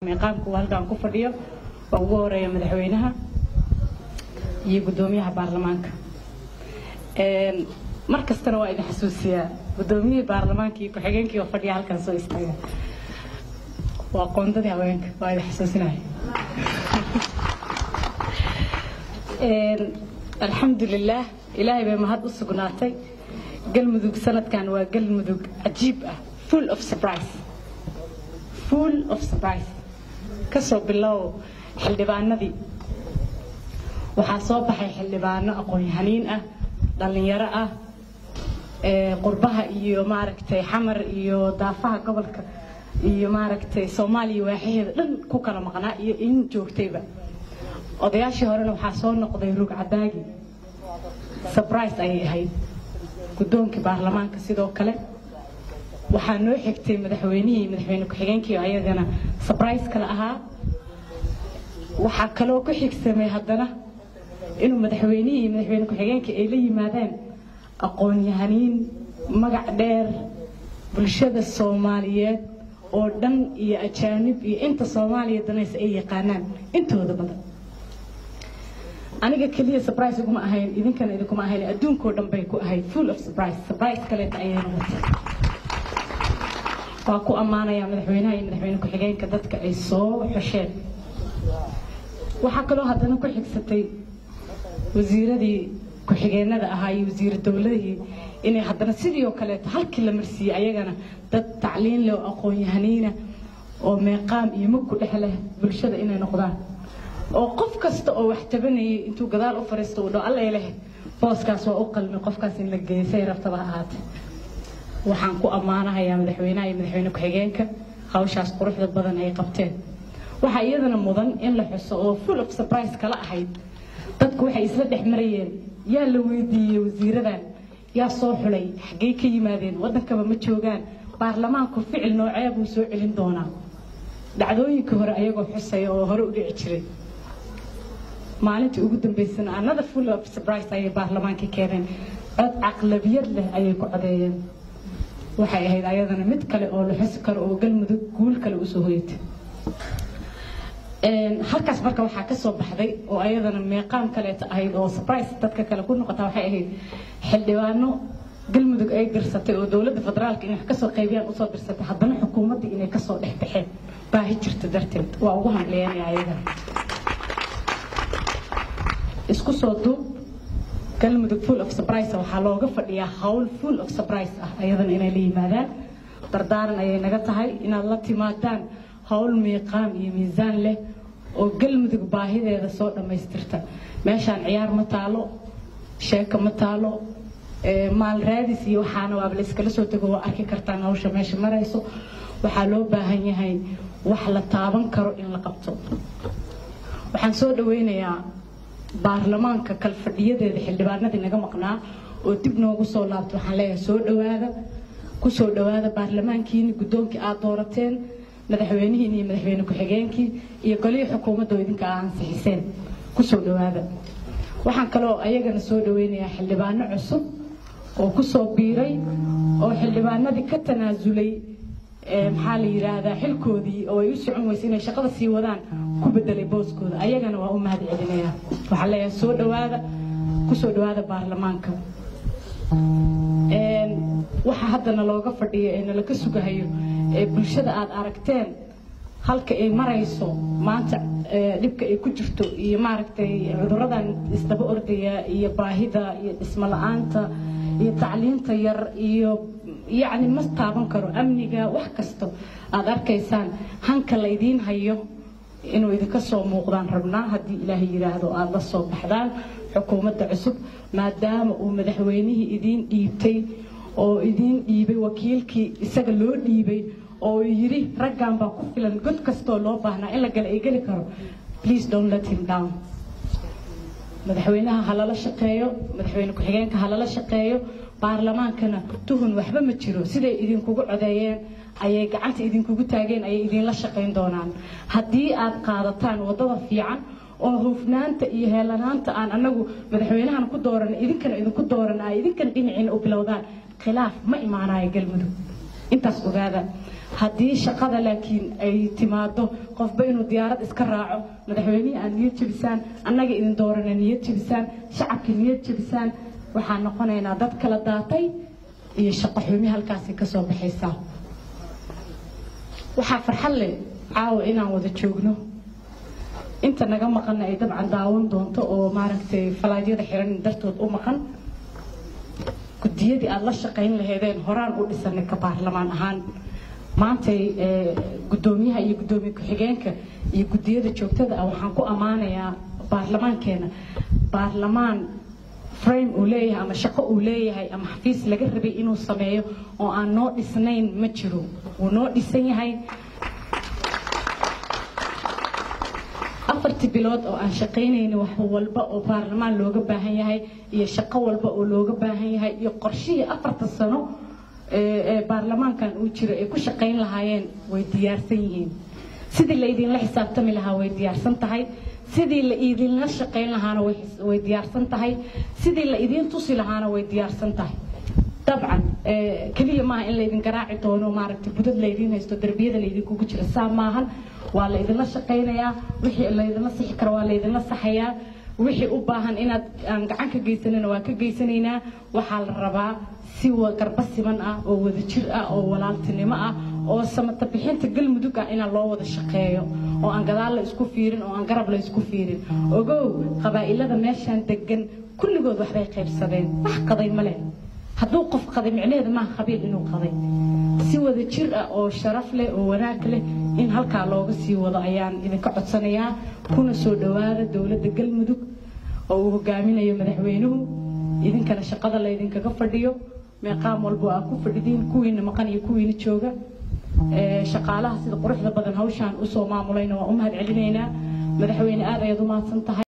meeqaamka uu halkan ku fadhiyo waa ugu horeeya madaxweynaha iyo guddoomiyaha baarlamaanka mar kastana waa idin xasuusiyaa guddoomiyihii baarlamaanka iyo ku-xigeenkii oo fadhiya halkan soo istaaga waa qoondadii haweenka waa idin xasuusinaya alxamdulilaah ilaahay bay mahad u sugnaatay galmudug sanadkan waa galmudug cajiib ah full of surprise full of surprise kasoo bilow xildhibaanadii waxaa soo baxay xildhibaano aqoon-yahaniin ah dhallinyaro ah qurbaha iyo maaragtay xamar iyo daafaha gobolka iyo maaragtay soomaaliya waaxaheeda dhan ku kala maqnaa iyo in joogtayba odayaashii horena waxaa soo noqday rug cadaagi surprise ayay ahayd guddoonkii baarlamaanka sidoo kale waxaa noo xigtay madaxweynihii madaxweyne ku-xigeenkii ayagana surprise kale ahaa waxaa kaloo ku xigsamay haddana inuu madaxweynihii madaxweyne ku-xigeenkii ay la yimaadeen aqoon-yahaniin magac dheer bulshada soomaaliyeed oo dhan iyo ajaanib iyo inta soomaaliya danaysa ay yaqaanaan intooda badan aniga keliya surprise iguma ahayn idinkana idinkuma ahayn adduunkoo dhan bay ku ahayd full of surprise surprise kaleeta ayay noqotay waa ku ammaanayaa madaxweynaha iyo madaxweyne ku-xigeenka dadka ay soo xosheen waxaa kaloo haddana ku xigsatay wasiiradii ku-xigeenada ahaa iyo wasiira dowladihii inay haddana sidii oo kaleeto halkii la marsiiyey ayagana dad tacliin leh oo aqoon-yahaniina oo meeqaam iyo mug ku dhex leh bulshada inay noqdaan oo qof kasta oo wax tabanayay intuu gadaal u fariisto uu dho alla leh booskaas waa u qalmi qofkaas in la geeyo say rabtaba ha ahaatee waxaan ku ammaanahayaa madaxweynaha iyo madaxweyne ku-xigeenka hawshaas quruxda badan ay qabteen waxaa iyadana mudan in la xuso oo full of surprise kala ahayd dadku waxay isla dhex marayeen yaa la weydiiyey wasiiradan yaa soo xulay xaggey ka yimaadeen waddankaba ma joogaan baarlamaanku ficil noocee buu soo celin doonaa dhacdooyinkii hore ayagoo xusaya oo hore u dhici jiray maalintii ugu dambeysana another full of surprise ayay baarlamaankii keeneen cod caqlabiyad leh ayay ku codeeyeen waxay ahayd ayadana mid kale oo la xusi karo oo galmudug guul kale usoo hoyatay halkaas marka waxaa ka soo baxday oo ayadana meeqaam kaleeta ahayd oo surprise dadka kale ku noqota waxay ahayd xildhibaano galmudug ay dirsatay oo dowladda federaalka inay wax kasoo qaybiyaan usoo dirsatay haddana xukuumaddii inay kasoo dhex baxeen baahi jirta darteed waa ugu hamleeyanaya ayagana isku soo duub galmudug full of surprise waxaa looga fadhiyaa hawl full of surprise ah ayadana inay la yimaadaan dardaaran ayay naga tahay inaad la timaadaan hawl miiqaam iyo miisaan leh oo galmudug baahideeda soo dhammaystirta meeshaan ciyaar ma taalo sheeko ma taalo maal raadis iyo waxaana waaba la iskala soo tego waa arki kartaan hawsha meesha marayso waxaa loo baahan yahay wax la taaban karo in la qabto waxaan soo dhaweynayaa baarlamaanka kalfadhiyadeeda xildhibaanadii naga maqnaa oo dib noogu soo laabta waxaan leeyahay soo dhawaada ku soo dhawaada baarlamaankiini guddoonkii aad doorateen madaxweynihiin iyo madaxweyne ku-xigeenkii iyo golihii xukuumadda oo idinka aa ansixiseen ku soo dhawaada waxaan kaloo ayagana soo dhaweynayaa xildhibaano cusub oo ku soo biiray oo xildhibaanadii ka tanaasulay maxaa la yidhaahdaa xilkoodii oo ay u socon weysa inay shaqada sii wadaan ku bedelay booskooda ayagana waa u mahad celinayaa waxaan leeyahay soo dhawaada ku soo dhawaada baarlamaanka waxa haddana looga fadhiyo ee nalaka sugahayo ee bulshada aad aragteen halka ay marayso maanta dhibka ay ku jirto iyo maaragtay cuduradan isdaba ordaya iyo baahida iyo dhismo la-aanta iyo tacliinta yar iyo yacni ma taaban karo amniga wax kasto aad arkaysaan hanka laydiin hayo inuu idinka soo muuqdaan rabnaa haddii ilaahay yidhaahdo aad la soo baxdaan xukuumadda cusub maadaama uu madaxweynihii idiin dhiibtay oo idiin dhiibay wakiilkii isaga loo dhiibay oo yidhi raggan baa ku filan god kastoo loo baahnaa in la gala ay geli karo please don't let him down madaxweynaha ha lala shaqeeyo madaxweyne ku-xigeenka ha lala shaqeeyo baarlamaankana tuhun waxba ma jiro siday idinkugu codeeyeen ayay gacanta idinkugu taageen ayay idinla shaqayn doonaan haddii aad qaadataan waddada fiican oo hufnaanta iyo heelanaanta aan anagu madaxweynahan ku dooran idinkana idinku dooran ay idinkana dhinaciina u bilowdaan khilaaf ma imaanayo galmudug intaas ogaada haddii shaqada laakiin ay timaado qofba inuu diyaarad iska raaco madaxweynihii aad niyad jebisaan annaga idin doorana niyad jebisaan shacabkii niyad jebisaan waxaan noqonaynaa dad kala daatay iyo shaqo xumi halkaasi ka soo baxaysaa waxaa farxad leh caawa inaan wada joogno inta naga maqanna ay dabcan daawan doonto oo maaragtay falaadyada xiran dartood u maqan gudiyadii aada la shaqayn laheedeen horaan u dhisanay ka baarlamaan ahaan maantay guddoomiyaha iyo guddoomiye ku-xigeenka iyo gudiyada joogtada ah waxaan ku ammaanayaa baarlamaankeena baarlamaan frame uu leeyahay ama shaqo uu leeyahay ama xafiis laga rabay inuu sameeyo oo aan noo dhisnayn ma jiro wuu noo dhisan yahay afartii bilood oo aan shaqaynayna wax walba oo baarlamaan looga baahan yahay iyo shaqo walba oo looga baahan yahay iyo qorshihii afarta sano ee baarlamaankan uu jiro ay ku shaqayn lahaayeen way diyaarsan yihiin sidii la idinla xisaabtami lahaa way diyaarsan tahay sidii la idinla shaqayn lahaana way diyaarsan tahay sidii la idiin tusi lahaana way diyaarsan tahay dabcan keliya maaha in laydin garaaci doono maaragtay budad laydin haysto derbiyada laydinkugu jira saa maahan waa la idinla shaqaynayaa wixii laydinla sixi karo waa laydinla saxayaa wixii u baahan inaad aan gacan ka geysanana waa ka geysanaynaa waxaa la rabaa si garba siman ah oo wadajir ah oo walaaltinimo ah oo samata bixinta galmudug ah inaan loo wada shaqeeyo oo aan gadaal la isku fiirin oo aan garab la isku fiirin ogow qabaa'ilada meeshaan degan kulligood waxbay qaybsadeen wax qaday ma leh hadduu qof qaday micnaheeda maaha qabiil inuu qaday si wada jir ah oo sharaf leh oo wanaag leh in halkaa looga sii wado ayaan idinka codsanayaa kuna soo dhowaada dowladda galmudug oo uu hogaaminayo madaxweynuhu idinkana shaqada laydinkaga fadhiyo meeqaam walbo aa ku fadhidiin kuwiina maqan iyo kuwiina jooga shaqaalaha sida quruxda badan hawshaan usoo maamulayna waa u mahad celinaynaa madaxweyne aad ayaad u mahadsan tahay